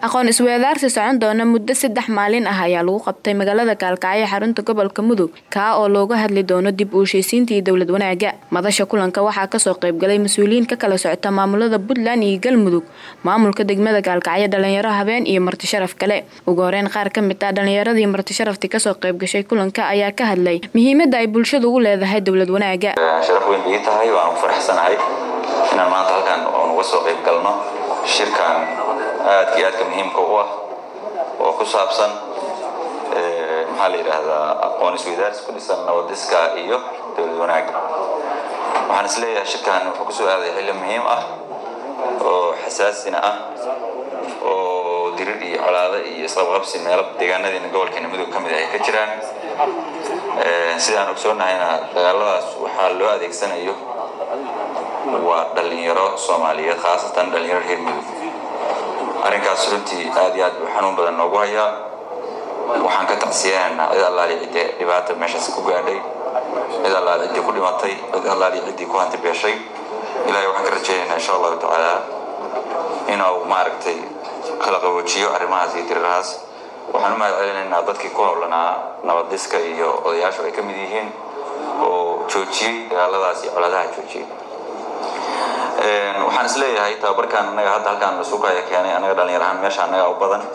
aqoon isweedaarsi socon doona muddo saddex maalin ah ayaa lagu qabtay magaalada gaalkacyo xarunta gobolka mudug kaa oo looga hadli doono dib u heshiisiinta iyo dowlad wanaaga madasha kulanka waxaa kasoo qaybgalay mas-uuliyiin ka kala socota maamulada puntland iyo galmudug maamulka degmada gaalkacyo dhalinyaro habeen iyo marti sharaf kale ugu horeyn qaar ka mid ah dhalinyaradii marti sharaftii kasoo qaybgashay kulanka ayaa ka hadlay muhiimada ay bulshadu ugu leedahay dowlad wanaaga sharaf weyn ii tahay waan ku faraxsanahay inaan maanta halkan oon uga soo qayb galno shirkan aadka iyo aadka muhiimka u ah oo ku saabsan maxaa la yidhaahdaa aqoon isweydaarsi ku dhisan nabadiska iyo dowlad wanaaga waxaan is leeyahay shirkan wuxuu kusoo aaday xilli muhiim ah oo xasaasina ah oo dirir iyo colaado iyo isqabqabsi meelo deegaanadiina gobolkeena mudug ka mid ay ka jiraan sidaan ogsoonnahayna dagaaladaas waxaa loo adeegsanayo waa dhalinyaro soomaaliyeed khaasatan dhalinyaro reer mudug arrinkaas runtii aad iyo aad buu xanuun badan noogu hayaa waxaan ka tacsiyanaynaa cid allaali ciddii dhibaata meeshaas ku gaadhay cid allaali ciddii ku dhimatay cid allaali ciddii ku hanti beeshay ilaahay waxaan ka rajaynaynaa insha allahu tacaala inuu maaragtay kala qaboojiyo arrimahaas iyo dirirahaas waxaan u mahad celinaynaa dadkii ku howlanaa nabadiska iyo odayaashu ay ka mid yihiin oo joojiyey dagaaladaas iyo coladaha joojiyey waxaan is leeyahay tababarkan anaga hadda halkaan lasuukaya keenay anaga dhalinyar ahaan meesha anaga u badan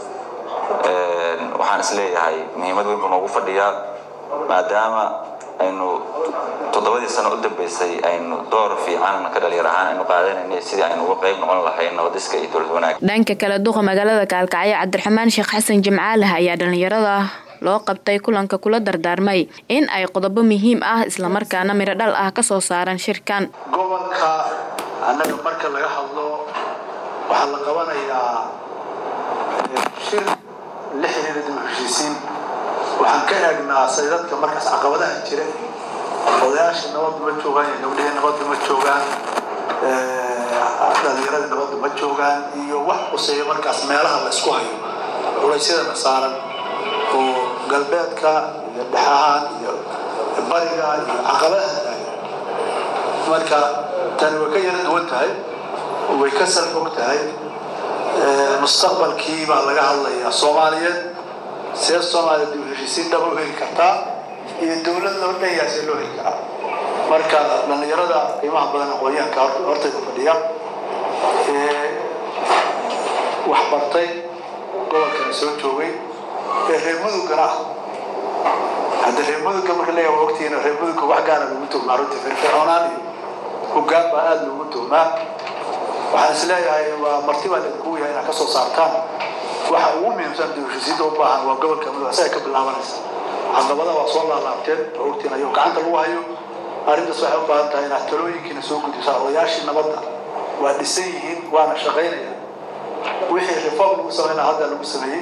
waxaan is leeyahay muhiimad weyn buu noogu fadhiyaa maadaama aynu toddobadii sano u dambeysay aynu door fiican ka dhalinyar ahaan aynu qaadanayna sidii aynu uga qayb noqon lahayn nabadiska iyo dowlad wanaag dhanka kale duqa magaalada gaalkacyo cabdiraxmaan sheekh xasan jimcaalaha ayaa dhalinyarada loo qabtay kulanka kula dardaarmay in ay qodobo muhiim ah islamarkaana midho dhal ah kasoo saaran shirkan gobolka annaga marka laga hadlo waxaa la qabanayaa shir la xiriira dib u heshiisiin waxaan ka eegnaa say dadka markaas caqabadaha jira odayaasha nabadda ma joogaan iyo gabdhihii nabadda ma joogaan dhalinyarada nabadda ma joogaan iyo wax quseeya markaas meelaha la isku hayo culaysyadana saaran oo galbeedka iyo dhexahaan iyo bariga iyo caqabadaha taagan marka tani way ka yara duwan tahay way ka salfog tahay mustaqbalkii baa laga hadlayaa soomaaliyeed see soomaaliya dib heshiisiin dhaba u heli kartaa iyo dowlad loo dhanyaa see loo heli karaa marka dhallinyarada qiimaha badan aqoonyahanka hortayda fadhiya ee wax bartay gobolkana soo joogay ee reer mudugana ah hadda reer mudugga marka leeyahay waa ogtihiin reer mudugga wax gaara lagu tuhmaa runtii firfircoonaan iyo hoggaan baa aada loogu tuhmaa waxaan is leeyahay waa marti baa laidinku yahay inaad ka soo saartaan waxa ugu muhiimsan dibheshiisiinta u baahan waa gobolka mudug asaga ka bilaabanaysa caqabada waa soo laalaabteen oo ogtiin ayuu gacanta lagu hayo arrintaas waxay u baahan tahay inaad talooyinkiina soo gudbisaa odayaashii nabadda waa dhisan yihiin waana shaqaynaya wixii reform lagu sameynaa hadda lagu sameeyey